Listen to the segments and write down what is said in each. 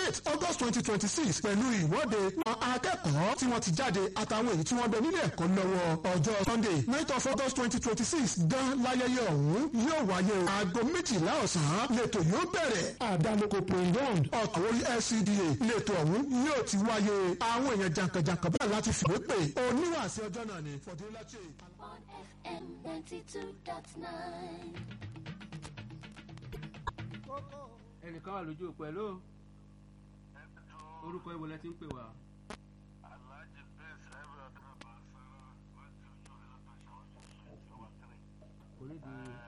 eight august twenty twenty six pẹ̀lú ìwọ́de àwọn akẹ́kọ̀ọ́ tí wọ́n ti jáde àtàwọn èyí tí wọ́n bẹ nílé ẹ̀kọ́ lọ́wọ́ ọjọ́ sunday night of august twenty twenty six gan láyẹyẹ ọ̀hún yóò wáyé aago méjìlá ọ̀sán lẹ́tọ̀ yóò bẹ̀rẹ̀ àdánloko playground ọ̀tàwórí lcda lẹ́tọ̀ ọ̀hún yóò ti wáyé àwọn èèyàn jàǹkànjàǹkàn bẹ́ẹ̀ láti fìwé pè oníwàásí ọjọ́ náà ni fọdúnláṣẹ. on FM 92.9. ẹnìkan wà lójú òpó ẹ ló orúkọ ìwò lẹ ti ń pè wá. kò ní di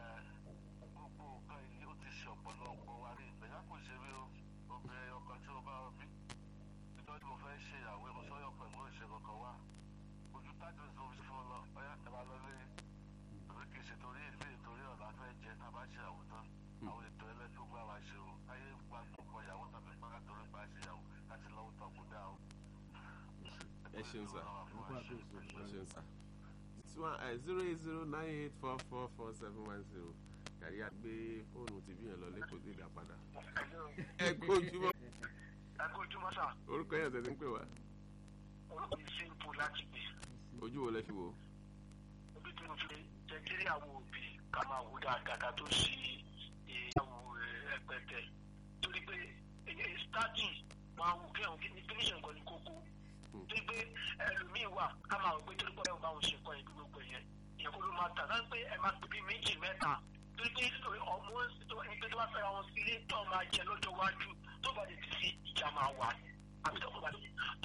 ẹ ṣeun sá orúkọ àkóso. ẹ ṣeun sá zero eight zero nine eight four four four seven one zero kàrí àgbé fóònù tìbí yẹn lọ lẹ́kọ̀ọ́ sí ìdá padà. ẹ kó ojúmọ́ ẹkú ojúmọ́ sà orúkọ yẹn tẹ̀sí ń pè wá orúkọ yìí simple láti gbé ojú wo lẹ fi wò ó. ibi tí mo fi jẹjẹrẹ àwọn òbí ká máa wò dáadáa ká tó sí ìyàwó ẹgbẹtẹ torí pé ẹ starting máa wò kí àwọn kí finishing kan ní kókó torí pé ẹlòmíín wà ká máa wò pé torí pé ẹ bá wọn ṣe nǹkan yìí gbogbo yẹn ìyẹn kó ló máa tà láti pé ẹ máa pè bí méjì mẹ́ta torí pé ọmọ ẹni pé tó bá fẹ́ra wọn sílé tó máa jẹ lọ́jọ́ iwájú tó bá lè ti fi ìjà máa wà àbí tó bá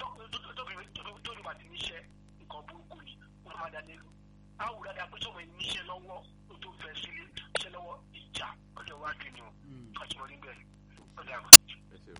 tó bá ti níṣẹ́ nǹkan burúkú ni wọ́n máa dá nílùú àwọn òdàdà pé sọ̀rọ̀ ẹni níṣẹ́ lọ́wọ́ ó tó fẹ́ sílé níṣẹ́ lọ́wọ́ ìjà ọjọ́ iwájú ni o kàtúmọ̀ níbẹ̀ ọ̀dà àmọ́. ẹ ṣeun.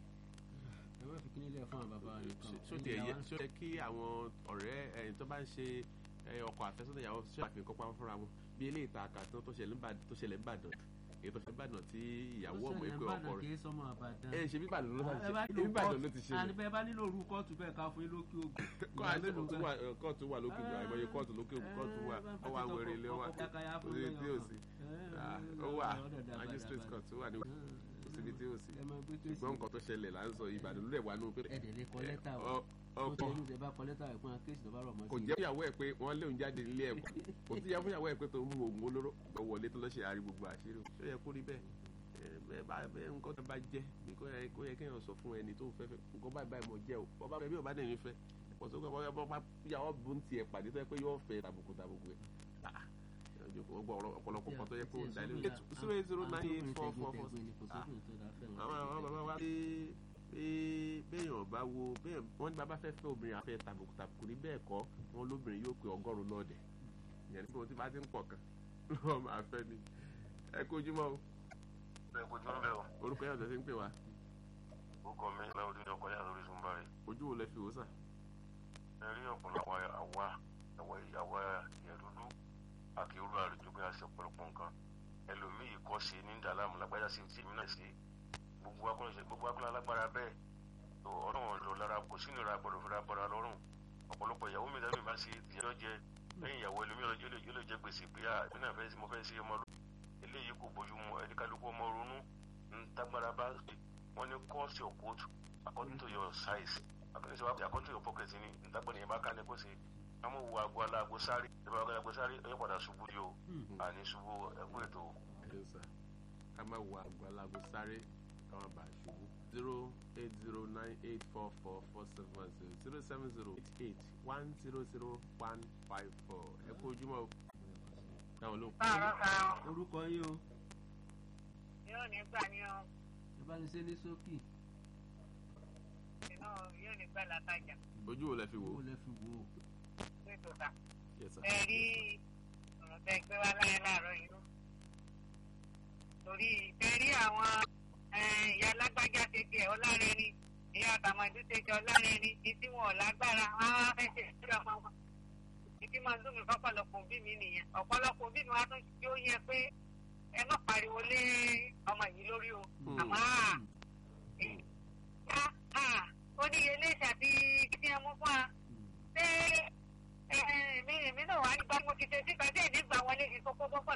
ẹ má fi kíní lẹ̀ fún àwọn bàbá rẹ̀ kan. ṣó tiẹ̀ yẹ ṣó yẹ kí àwọn ọ̀rẹ́ ẹni tó bá ń ṣe ẹ, ọkọ àfẹ́sọ́nà ìyàwó ṣe àfihàn kọ́pá fúnra wọn bí eléyìí ta àkàtàn tó ṣẹlẹ̀ ń Ìbàdàn- tó ṣẹlẹ̀ ń Ìbàdàn èyí tó ṣẹlẹ̀ ń Ìbàdàn tí ìyàwó ọmọ ẹgbẹ́ ọkọ kì rẹ̀ í sọmọ àbàdàn. ẹ ṣe bí Ìbàdàn ló ẹ ṣe bá ṣe nílò bí Ìbàdàn ló kóòtù- ti ṣe àní bẹ́ẹ̀ bá nílò orú kóòtù bẹ́ẹ̀ ká fún yín lókè ògùn. kọ́ àìsàn wà kóòtù wà lókè ògùn àìmọye kóòtù lókè ògùn kóòtù wà ó wà wẹ̀rẹ̀ ilé wa kò sí tí ò sí Ah, ó wà magistrate court wà ní kò síbi tí ò sí ẹ máa gbé tó ṣùgbọ́n nǹkan tó ṣẹlẹ̀ là ń sọ Ìbàdàn ló lẹ̀ wà nù pé ẹ̀dẹ̀ lè kọ lẹ́tà o. ọ- ó ọkọ tẹ inú tẹ bá kọ lẹ́tà ẹ̀ fún akéèsì tó bá rọ̀ mọ́ kò sí i. jẹ́ fúnyàwó ẹ̀ pé wọ́n léun jáde nílé ẹ̀kọ́ kò sí jẹ́ fúnyàwó ẹ̀ pé tó ń mú oògùn olóró lọ wọlé tó lọ ṣe àrí gbogbo àṣírí o ṣó yẹ kó rí bẹ́ẹ̀ ẹ, bẹ́ẹ̀ bá bẹ́ẹ̀ nǹkan tó bá jẹ́ bí kò yẹ kó yẹ kéèyàn sọ fún ẹni tó ń fẹ́ fẹ́ nǹkan báyìí báyìí mo jẹ́ o bọ́ bá fẹ́ bí ò bá dẹ̀ mi fẹ́ kò sókè bọ́ bọ́ bá yàwó bu ń tiẹ̀ pàdé tó yẹ pé yóò fẹ́ tàbùkù tàbùkù ẹ̀ Ah, ẹ jókòó, ó gbọ́ ọ̀rọ̀- ọ̀pọ̀lọpọ̀ kan tó yẹ kó ń dalé zero eight zero nine eight four four four Ah, àwọn àwọn bàbá wa pé pé béèyàn bá wo béèyàn wọ́n ní bàbá fẹ́ fẹ́ obìnrin àfẹ́ tàbùkù tàbùkù ní bẹ́ẹ̀ kọ́ wọn lóbìnrin yóò pé ọgọ́rùn-ún lọ́ọ̀dẹ̀ ìyẹn nípa tí bá ti ń pọ̀ kan lọ́wọ́ máa fẹ́ ni ẹ kó ojúmọ́ o bẹ́ẹ̀ kò jọ́ bẹ́ẹ̀ o orúkọ yàtọ̀ sí ń pè wá orúkọ mi láwọn ojú ọkọ̀ yàrá lórí sunba rẹ̀ ojú wo lẹ fi wò sà ẹ rí ọ̀pọ̀lọpọ̀ àwa àwa ìyàwó ìyẹn dúdú àkèrú àrùjọ pé a ṣe ọ̀pọ̀lọpọ̀ nǹkan ẹlòmíì kọ́ sí ní dàlámù lágbájá sí tí èmi náà sí gbogbo akọ́nà ṣe gbogbo akọ́nà alágbára bẹ́ẹ̀ tó ọlọ́run lò lára kò sí nira gbọdọ̀ fúnra bọ́ra lọ́rùn ọ̀pọ̀lọpọ̀ ìyàwó mi dábì bá ṣe ìyàwó jẹ lẹ́yìn ìyàwó ẹlòmíì yóò lè yóò lè jẹ gbèsè pé à èmi náà fẹ́ sí mo fẹ́ sí ọmọ lónìí eléyìí kò bójú mu ẹni kálukú ọmọ ronú ń tágbára bá wọn ní cost your coat according to your size according to according to your pocket ni ntagbọ́n yẹn bá ká ní kó ṣe àmọ́ wo aago aláago sáré ìbá aago aláago sáré ẹ padà ṣubú yìí o àní ṣubú ẹkú ètò ẹ sà ká má wo àgọ́ alágo sáré káwọn bá a ṣubú zero eight zero nine eight four four four seven one zero zero seven zero eight eight one zero zero one five four ẹ kó ojúmọ́ o táwọn ló ń kọ́ Báàrọ̀ kan orúkọ yín o yóò ní gbà ní ọ ẹ bá ní ṣe ní sókì inú yóò ní gbà látàjà ojú wo lẹ fi wò owó lẹ fi wò ó. ní tòta. yes sir Ẹ rí ọ̀rọ̀ tẹ gbé wá láyé láàárọ̀ yìí ló. Torí ẹ rí àwọn eh, ìyá alágbájá ṣe tiẹ̀ ọlárẹ̀ẹ́ni ìyá àtàmọ̀dú ṣe jẹ ọlárẹ̀ẹ́ni ìtí wọn ò lágbára wọn á fẹ́ ṣe ìṣúra ọmọ wọn. Ìdí máa ń dùn mí fọ́pọ̀lọpọ̀ òbí mi nìyẹn. Ọ̀pọ̀lọpọ̀ òbí mi wá tún yóò yẹ pé